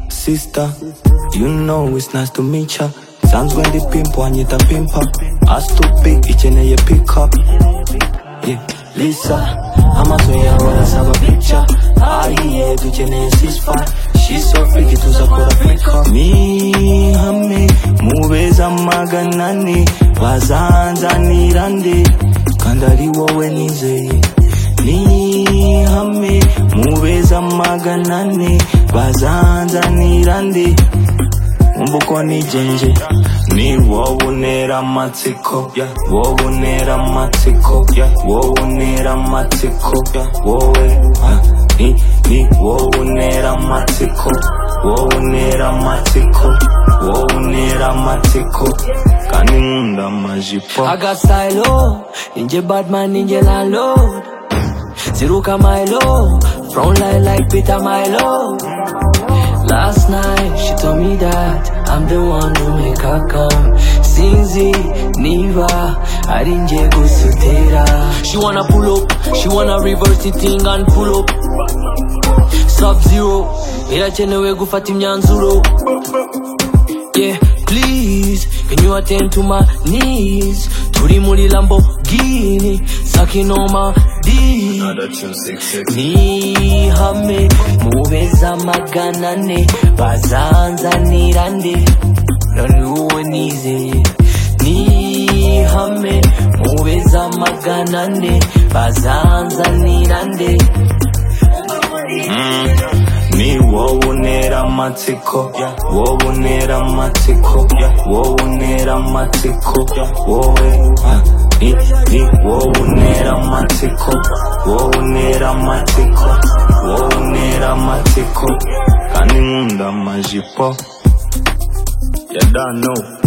sister. You know it's nice to meet ya. Sounds when the pimp one yet a pimper. I stupid each and every pick up. Yeah, Lisa, I'm a toy, I wanna have a picture. I hear to Jenny six five. She's so freaky to Sakura Africa. Me, hame, mube za maganani, wazanza nirande, kandari wowe nize. Ni hame, mube za maganani, wazanza nirande, umbuko ni jenje ni wowe unera amatsiko yeah. wowe unera amatsiko yeah. wowe unera amatsiko yeah. wowe ah, ni ni wowe unera amatsiko wowe unera amatsiko wowe unera amatsiko kandi nkunda amajipo agasayilo ninje badman ninje landlord ziruka milo front line like peter milo last night she told me that i'm the one who make her come sinzi niva arinje gusutira she wanna pull up she wanna reverse it thing and pull up sub zero irakenewe gufata imyanzuro yeah please can you attend to my knees turi muri lamborghini sakinoma d nihame mubeza magana ane bazanzanira nde none wowe nizeye nihame mubeza magana ane bazanzanira nde ni wowe unera amatsiko wowe unera amatsiko wowe unera amatsiko wowe ah, ni ni wowe unera amatsiko wowe unera amatsiko wowe unera amatsiko kandi nkunda amajipo ya dano